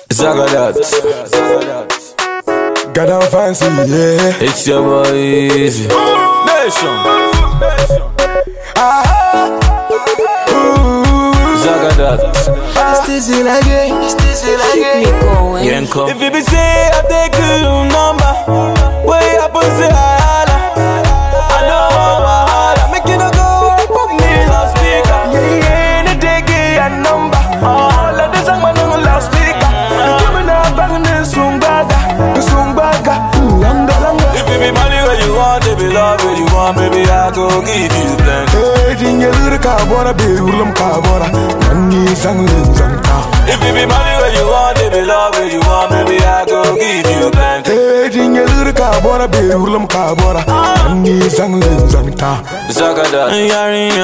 Zagadat. Got down fancy, yeah. It's your boy Easy. Nation. Zagadat. Still again, still again. Yenko. If you be say I take your number, way up and say I holla. I know I'm a holla. Make you no go and put me loudspeaker. Yeah, yeah, any day get a number. All of this I'm on loudspeaker. You give me that bang and sumbaga, sumbaga, langa langa. If you be money where you want, if you love where you want, baby I go give you plenty. Hey, dinga ka bora be ulam ka bora. Mangi sang lin sang ta. If you be money where you want, if you love where you want, baby I go give you plenty. Hey, dinga ka bora be ulam ka bora. Mangi sang lin sang ta. Zagadat. Yarinya,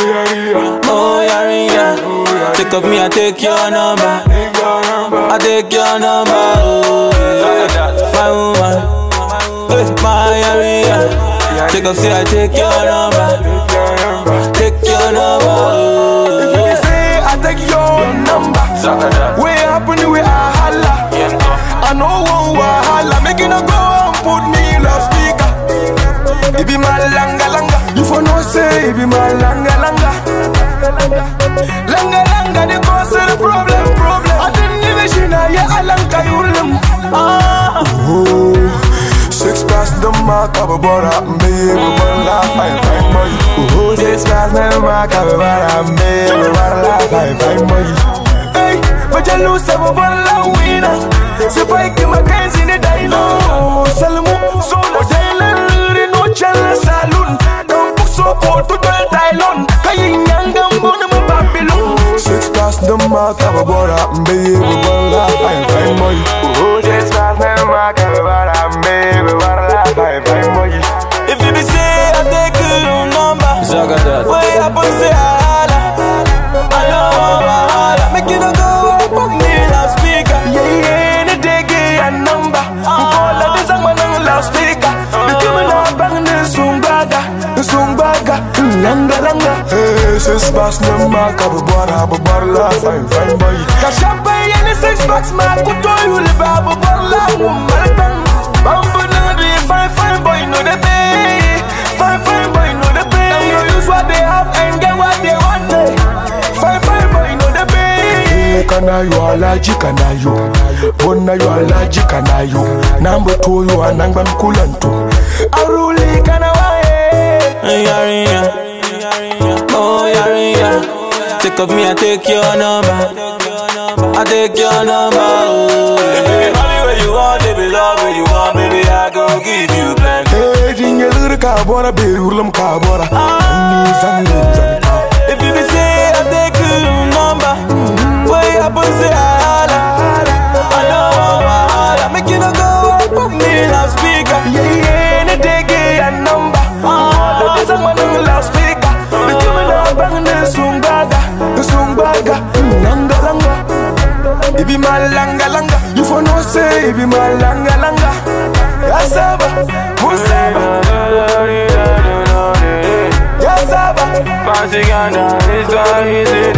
oh Yarinya, take up me, I take your number. I take your number, oh yeah. my woman, hey, my Yarinya, take up, say I take your number, take your number, If you oh say I take your number. Zagadat. We happen we a holla. I know one wahala. Make it no go and put me loudspeaker. It be my langa langa. You for no say it be my langa langa. Langa langa the cause of the problem problem. I didn't even see na yeah alanka yulim. Oh, six past the mark of a bora, baby, but laugh fine fine boy. Oh, six past the mark of a bora, baby, but laugh fine fine boy. Hey, but you lose some of all winner. So fight him against in the dino. Salmo, so no jailer, no channel saloon. Don't book so poor to tell Tylon. Kayin yangam bona mo Babylon. Six past the mark of a bora, baby, but laugh fine fine boy. Oh, six past the mark of a bora, baby, but laugh fine fine boy. If you be say I take your number, Zagadat. way up and say I holla. I know I'm a holla. Make you no go and put me loudspeaker. Yeah, yeah, any day get a number. Call of this, I'm on loudspeaker. The women are banging the sumbaga, the sumbaga, langa langa. Hey, six bucks no mark of a bar, have a bar, la, fine, fine boy. Kashapa, any six bucks, man, could tell you live, have a bar, la, woman. Bamboo, no, the fine, fine boy, no, the pay. Fine, fine boy, no, the pay. Them no use what they have and get what they want. eh. Fine, fine boy, no, the pay. Kana yo alaji kana yo Bona yo alaji kana yo Nambo to yo anangba mkulanto Aruli kana wae Yarinya, oh Yarinya, take up me, I take your number. I take your number, oh If you be money where you want, if you love where you want, baby, I go give you plenty. Hey dinga ka bora be ulam ka bora Ni zangi zanga If you be say I take your number, way up and say I holla. I know I'm a holla. Make you no go and put me loudspeaker. Yeah yeah any day get a number All of this I'm on loudspeaker The women are banging the sumbaga The sumbaga Langa langa It be my langa langa You for no say it be my langa langa Yasaba Musaba Yasaba Fancy Ghana, it's so easy.